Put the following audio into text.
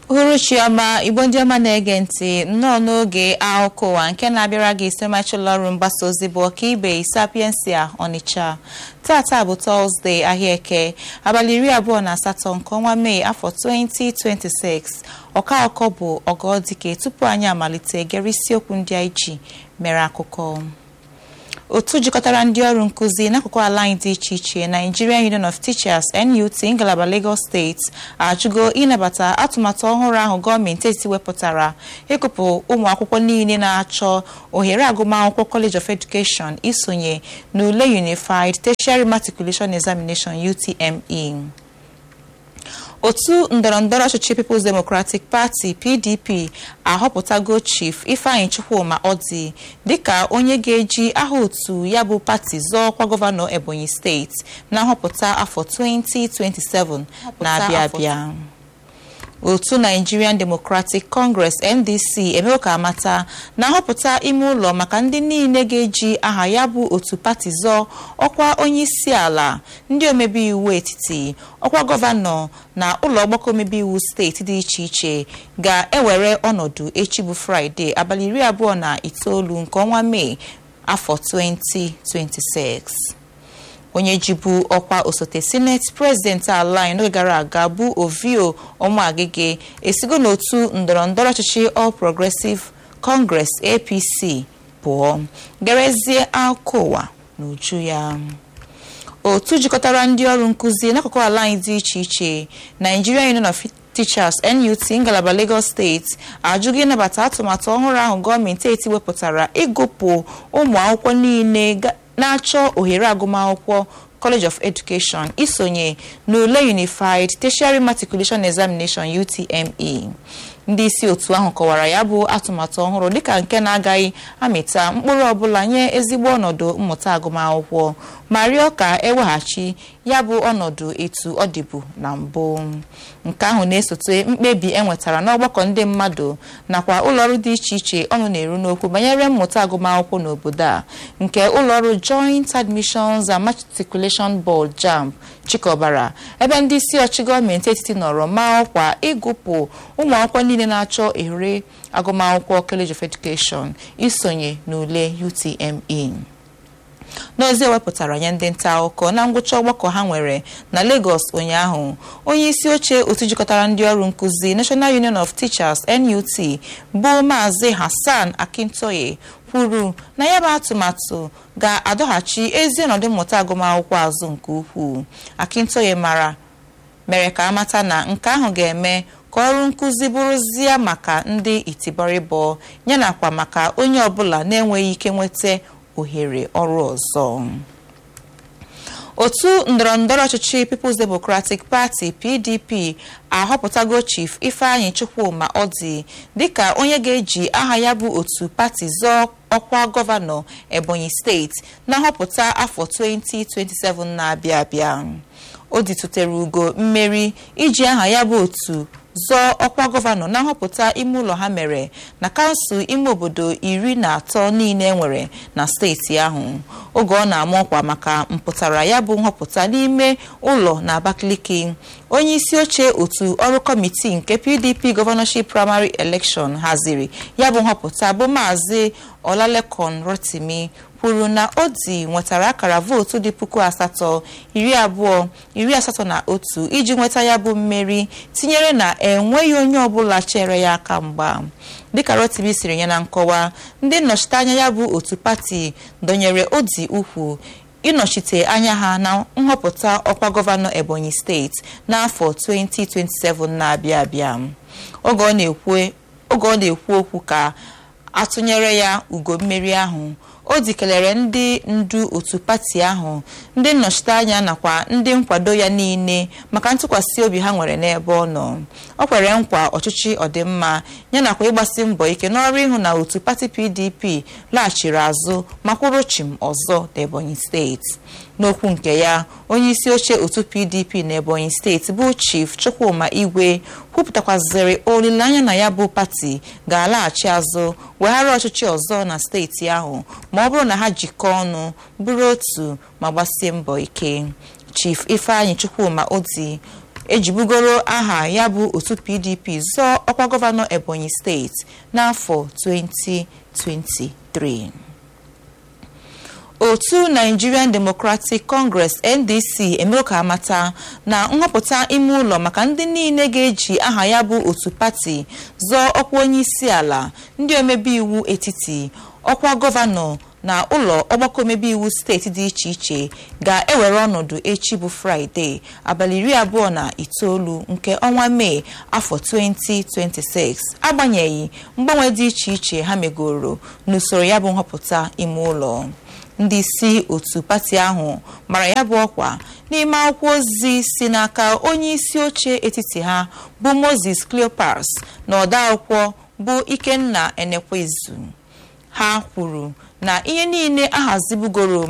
uhuruchi ọma igbo ndị ọma na-ege ntị nnọọ n'oge akụkọ ụwa nke na-abịara gị isi ọmachi ụlọ ọrụ mgbasa ozi bụ ọkaibe sapiensia ọnịcha tata bụ tọzdee ahịa eke abalị iri abụọ na asatọ nke ọnwa mee afọ 2026 ọka akụkọ bụ ọgọdike tupu anyị amalite gere isiokwu ndị anyị ji mere akụkọ otu jikọtara ndị ọrụ nkụzi n'akụkụ ala anyị dị iche iche Nigerian Union of Teachers NUT ngalaba Lagos steeti ajụgo ịnabata atụmatụ ọhụrụ ahụ gọọmenti etiti wepụtara ịkụpụ ụmụ akwụkwọ niile na-achọ ohere agụmakwụkwọ College of Education isonye n'ule Unified Tertiary Matriculation Examination UTME otu ndọrọndọrọ ọchịchị People's Democratic Party PDP ahọpụtago Chief Ifeanyi Chukwuma Ọdị dịka onye ga-eji aha otu ya bụ pati zọọ ọkwa gọvanọ Ebonyi steeti na nhọpụta afọ 2027 na-abịa abịa otu Nigerian Democratic Congress NDC emewo ka amata na nhọpụta ime ụlọ maka ndị niile ga-eji aha ya bụ otu pati zọọ ọkwa onye isi ala ndị omebe iwu etiti ọkwa gọvanọ na ụlọ ọgbakọ omebe iwu steeti dị iche iche ga-ewere ọnọdụ echi bụ Fraịde abalị iri abụọ na itoolu nke ọnwa Mee afọ 2026 onye jibu ọkwa osote sineti prezidenti ala anyị n'oge gara aga bụ ovio ụmụagige esigo n'otu ndọrọndọrọ ọchịchị All Progressive Congress APC pụọ gerezie akụkọ ụwa n'uju ya otu jikọtara ndị ọrụ nkụzi n'akụkụ ala anyị dị iche iche Nigerian Union of Teachers NUT ngalaba Lagos steeti ajụghị ịnabata atụmatụ ọhụrụ ahụ gọọmenti eti wepụtara ịgụpụ ụmụ akwụkwọ niile na-achọ ohere agụmakwụkwọ College of Education isonye n'ule Unified Tertiary Matriculation Examination UTME ndị isi otu ahụ kọwara ya bụ atụmatụ ọhụrụ dịka nke na-agaghị amịta mkpụrụ ọbụla nye ezigbo ọnọdụ mmụta agụmakwụkwọ ma rịọ ka eweghachi ya bụ ọnọdụ etu ọ dịbu na mbụ nke ahụ na-esote mkpebi enwetara n'ọgbakọ ndị mmadụ nakwa ụlọọrụ dị iche iche ọnụ na-eru n'okwu banyere mmụta agụmakwụkwọ n'obodo a nke ụlọọrụ Joint Admissions and Matriculation Board JAMB chịkọbara ebe ndị isi ọchị gọọmenti etiti nọrọ maa ọkwa ịgụpụ ụmụ akwụkwọ niile na-achọ ohere agụmakwụkwọ College of Education isonye n'ule UTME n'ozi ewepụtara nye ndị nta akụkọ na ngwụcha ọgbakọ ha nwere na Lagos ụnyaahụ onye isi oche otu jikọtara ndị ọrụ nkụzi National Union of Teachers NUT bụ Maazị Hassan Akintoye kwuru na ya bụ atụmatụ ga-adọghachi ezi ọnọdụ mmụta agụmakwụkwọ azụ nke ukwuu Akintoye mara mere ka amata na nke ahụ ga-eme ka ọrụ nkụzi bụrụzie maka ndị itibọrịbọ yanakwa maka onye ọbụla na-enweghị ike nweta ohere ọrụ ọzọ otu ndọrọndọrọ ọchịchị People's Democratic Party PDP ahọpụtago Chief Ifeanyi Chukwuma Ọdị dịka onye ga-eji aha ya bụ otu pati zọọ ọkwa gọvanọ Ebonyi steeti na nhọpụta afọ 2027 na-abịa abịa o dịtụtere ugo mmeri iji aha ya bụ otu zọọ ọkwa gọvanọ na nhọpụta ime ụlọ ha mere na kansụl ime obodo iri na atọ niile nwere na steeti ahụ oge ọ na-ama ọkwa maka mpụtara ya bụ nhọpụta n'ime ụlọ na Abakaliki onye isi oche otu ọrụ kọmitii nke PDP gọvanọship primary election haziri ya bụ nhọpụta bụ maazị Ọlalekon Rotimi kwuru na Odi nwetara akara vootu dị puku asatọ iri abụọ iri asatọ na otu iji nweta ya bụ mmeri tinyere na enweghị onye ọbụla chere ya aka mgba dịka Rotimi siri nye na nkọwa ndị nnọchiteanya ya bụ otu pati dọnyere Odi ukwu ịnọchite anya ha na nhọpụta ọkwa gọvanọ Ebonyi steeti n'afọ 2027 na-abịa abịa oge ọ na-ekwu okwu ka atụnyere ya ugo mmeri ahụ o dikelere ndị ndu otu pati ahụ ndị nnọchiteanya nakwa ndị nkwado ya niile maka ntụkwasị obi ha nwere n'ebe ọ nọ ọ kwere nkwa ọchịchị ọdịmma ya nakwa ịgbasi mbọ ike n'ọrụ ịhụ na otu pati PDP laghachiri azụ ma kwụrụ chim ọzọ n'Ebonyi steeti n'okwu nke ya onye isi oche otu PDP n'Ebonyi steeti bụ Chief Chukwuma Igwe kwupụtakwaziri olileanya na ya bụ pati ga-alaghachi azụ weghara ọchịchị ọzọ na steeti ahụ ma ọ bụrụ na ha jikọọ ọnụ bụrụ otu ma gbasie mbọ ike Chief Ifeanyi Chukwuma Odi ejibugoro aha ya bụ otu pdp zọọ ọkwa gọvanọ ebonyi steeti n'afọ 2023 otu nigerian democratic congress ndc emego ka amata na nhọpụta ime ụlọ maka ndị niile ga-eji aha ya bụ otu pati zọọ ọkwa onye isi ala ndị omebe iwu etiti ọkwa gọvanọ na ụlọ ọgbakọ omebe iwu steeti dị iche iche ga-ewere ọnọdụ echi bụ fraịde abalị iri abụọ na itoolu nke ọnwa mee afọ 2026 agbanyeghị mgbanwe dị iche iche ha megoro n'usoro ya bụ nhọpụta ime ụlọ ndị isi otu pati ahụ mara ya bụ ọkwa n'ime akwụkwọ ozi si n'aka onye isi oche etiti ha bụ moses cleopas na ọdaakwụkwọ bụ ikenna enekwezu ha kwuru na ihe niile ahazibugoro